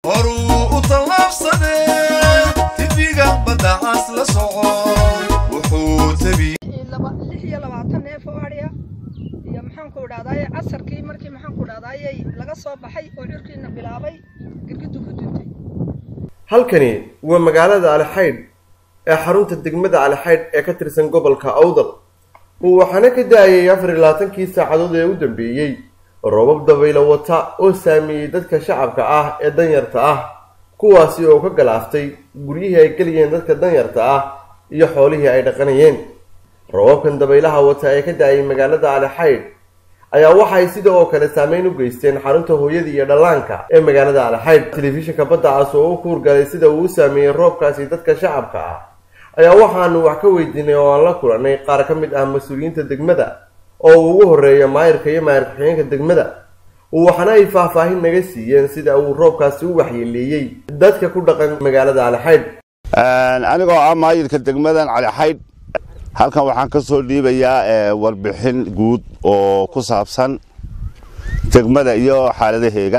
horuu u tallaabsadee tifiga badda cas la soco wuxuu tabi lix iyo labaatan neef oo adhiya iyo maxaanku idhahdaye casarkii markii maxaanku idhahdayey laga soo baxay oo cirkiina bilaabay girgidu ku duntay halkani waa magaalada alixaydh ee xarunta degmada alixaydh ee ka tirsan gobolka awdal waxaana ka daayay afar iyo labaatankii saacadood ee u dambeeyey roobab dabaylo wata oo saameeyey dadka shacabka ah ee danyarta ah kuwaasi oo ka galaaftay guryihii ay geliyeen dadka danyarta ah iyo xoolihii ay dhaqanayeen roobabkan dabaylaha wata ee ka da-ayay magaalada alixaydh ayaa waxay sida oo kale saameyn u geysteen xarunta hooyada iyo dhallaanka ee magaalada alixaydh telefishinka badda cas oo u kuurgalay sida uu u saameeyey roobkaasi dadka shacabka ah ayaa waxaanu wax ka weydiinay oo aan la kulannay qaar ka mid ah mas-uuliyiinta degmada oo uu ugu horreeya maayirka iyo maayir ku-xigeenka degmada waxaana ay faahfaahin naga siiyeen sida uu roobkaasi u waxyeeleeyey dadka ku dhaqan magaalada alixaydh anigoo ah maayirka degmadan calixaydh halkan waxaan ka soo dhiibayaa warbixin guud oo ku saabsan degmada iyo xaaladaheega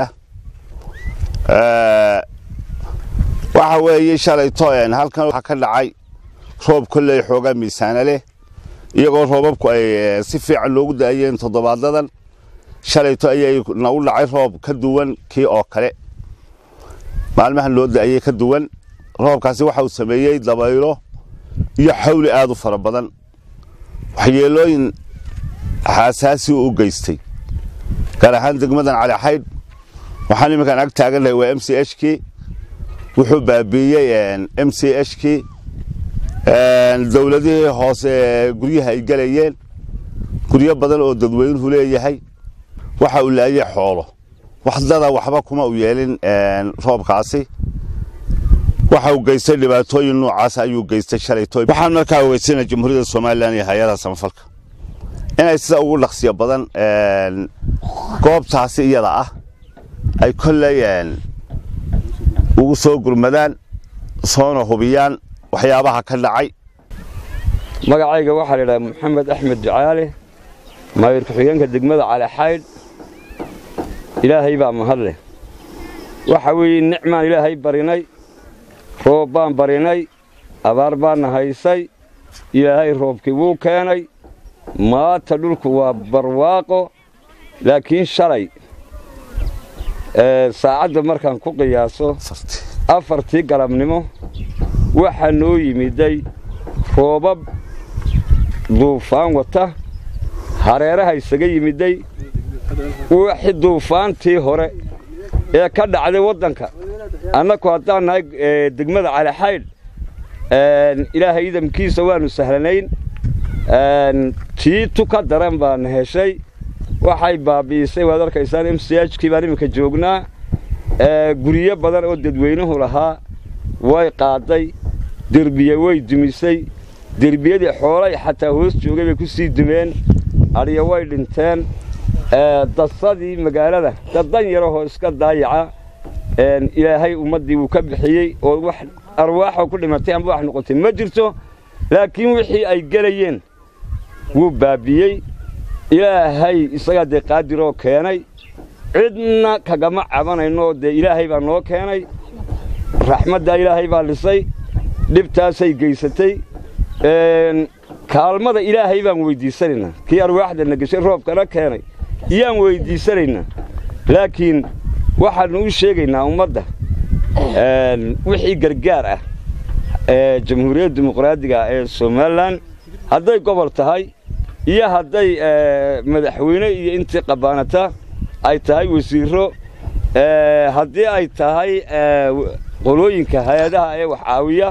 waxa weeye shalayto halkan waxaa ka dhacay roob kolley xoogaa miisaana leh iyagoo roobabku ay si fiican loogu da-ayeen toddobaadadan shalayto ayayna u dhacay roob ka duwan kii oo kale maalmahan loo da-ayey ka duwan roobkaasi waxa uu sameeyey dabaylo iyo xawli aad u fara badan waxyeelooyin xaasaasi u geystay gaar ahaan degmadan calixaydh waxaan iminkaan ag taagannahay waa m c h kii wuxuu baabiiyey m c h kii dowladihii hoose guryaha ay gelayeen guryo badan oo dadweynuhu leeyahay waxa uu laayay xoolo waxdada waxba kuma u yeelin roobkaasi waxa uu geystay dhibaatooyin noocaas ayuu geystay shalayto waxaan markaa ogeysanaa jamhuuriyadda somalilan iyo hay-adaha samafalka inay sida ugu dhaqsiya badan goobtaasi iyada ah ay kolley ugu soo gurmadaan soona hubiyaan waxyaabaha ka dhacay magacayga waxaa la yidhaha maxamed axmed ducaale maayir ku-xigeenka degmada calixaydh ilaahay baa mahadleh waxa weeye nicmaan ilaahay barinay roob baan barinay abaar baanna haysay ilaahay roobkii wuu keenay maata dhulku waa barwaaqo laakiin shalay saacadda markaan ku qiyaaso afartii galabnimo waxaa noo yimiday roobab duufaan wata hareeraha isaga yimiday wixii duufaantii hore ee ka dhacday waddanka annaku haddaan nahay degmada calixaydh ilaahay idamkiisa waannu sahlanayn tii tu ka daran baan heshay waxay baabi'isay waad arkaysaan m c h kii baan iminka joognaa guryo badan oo dadweynuhu lahaa way qaaday derbiye way dumisay derbiyadii xoolay xataa hoos joogay bay ku sii dumeen adhiya way dhinteen dasadii magaalada dadan yarahoo iska daayaca ilaahay ummaddii wuu ka bixiyey oo wax arwaaxoo ku dhimatay amba wax noqotay ma jirto laakiin wixii ay gelayeen wuu baabiyey ilaahay isagaa dee qaadiroo keenay cidna kagama cabanayno dee ilaahay baa noo keenay raxmaddaa ilaahay baa dhisay dhibtaasay geysatay kaalmada ilaahay baan weyddiisanaynaa kii arwaaxdana geshay roobkana keenay iyaan weyddiisanaynaa laakiin waxaannu u sheegaynaa ummadda wixii gargaar ah ee jamhuuriyadda dimuqraadiga ee somalilan hadday gobol tahay iyo hadday madaxweyne iyo intii qabaanata ay tahay wasiirro haddii ay tahay qolooyinka hay-adaha ee wax caawiya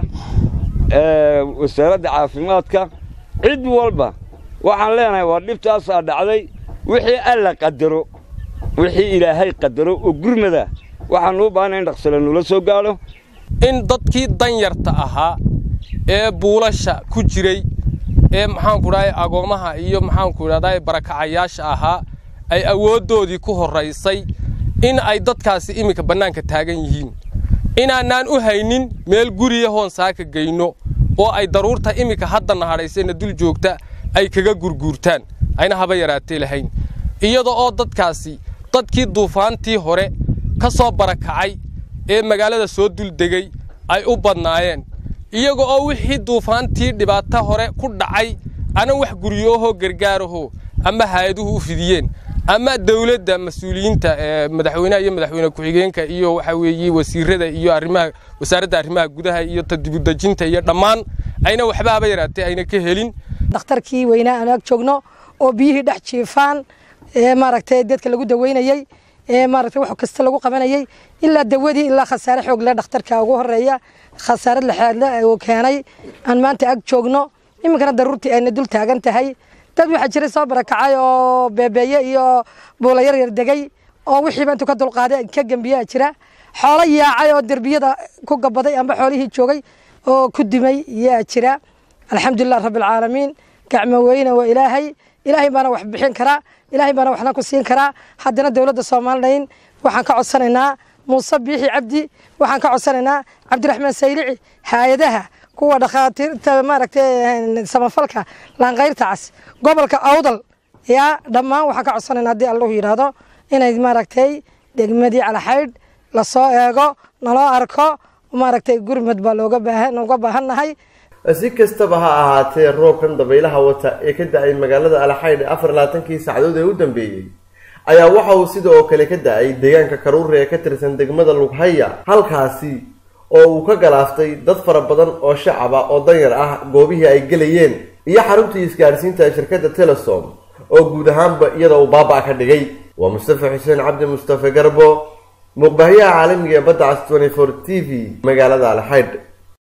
wasaaradda caafimaadka cid walba waxaan leenahay waa dhibtaasaa dhacday wixii alla qadaro wixii ilaahay qadaro oo gurmada waxaannu u baahana in dhaqsale nula soo gaadho in dadkii danyarta ahaa ee buulasha ku jiray ee maxaanku dhahay agoommaha iyo maxaanku idhahday barakacayaasha ahaa ay awooddoodii ku horraysay in ay dadkaasi iminka bannaanka taagan yihiin inaanaan u haynin meel guriya hoon saaka geyno oo ay daruurta iminka haddana hadhaysayna dul joogta ay kaga gurguurtaan ayna haba yaraatee lahayn iyada oo dadkaasi dadkii duufaantii hore ka soo barakacay ee magaalada soo duldegay ay u badnaayeen iyaga oo wixii duufaantii dhibaato hore ku dhacay ana wax guryoahoo gargaaraho ama hay-aduhu u fidiyeen ama dawladda mas-uuliyiinta ee madaxweynaha iyo madaxweyne ku-xigeenka iyo waxa weeye wasiirada iyo arrimaha wasaaradda arrimaha gudaha iyo tadibudejinta iyo dhammaan ayna waxba haba yaraatee ayna ka helin dhakhtarkii weynaa aan ag joogno oo biyihii dhex jiifaan ee maaragtay dadka lagu daweynayey ee maaragtay wax kasta lagu qabanayey ilaa dawadii ilaa khasaare xoog leh dhakhtarka ugu horeeya khasaare lexaadle uu keenay aan maanta ag joogno iminkana daruurtii ayna dul taagan tahay dad waxaa jiray soo barakacay oo beebeeye iyo buula yar yar degay oo wixiiba intuu ka dulqaaday ka gembiyaa jira xoolo yaacay oo derbiyada ku gabaday amba xoolihii joogay oo ku dimay yaa jira alxamdulilah rabbilcaalamiin gacmo weyne waa ilaahay ilaahay baana wax bixin karaa ilaahay baana waxna ku siin karaa haddana dowladda somalilan waxaan ka codsanaynaa muuse biixi cabdi waxaan ka codsanaynaa cabdiraxmaan saylici hay-adaha kuwa dhakhaatiirta maaragtay samafalka laanqayrta cas gobolka awdal yaa dhammaan waxaan ka codsanaynaa haddii allahu yidhaahdo inay maaragtay degmadii calaxaydh lasoo eego naloo arko maaragtay gurmad baa looga baahan uga baahannahay si kastaba ha ahaatee roobkan dabaylaha wata ee ka da-ay magaalada alaxaydh afar labaatankii saacadood ee u dambeeyey ayaa waxa uu sida oo kale ka da-ay deegaanka karuure ee ka tirsan degmada lughaya halkaasi oo uu ka galaaftay dad fara badan oo shacaba oo danyar ah goobihii ay gelayeen iyo xaruntii isgaadhsiinta ee shirkadda telesom oo guud ahaanba iyada uu baaba ka dhigay waa mustafa xuseen cabdi mustafe garbo muuqbaahiyaha caalamiga ee badda cas twenty four t v magaalada alaxaydh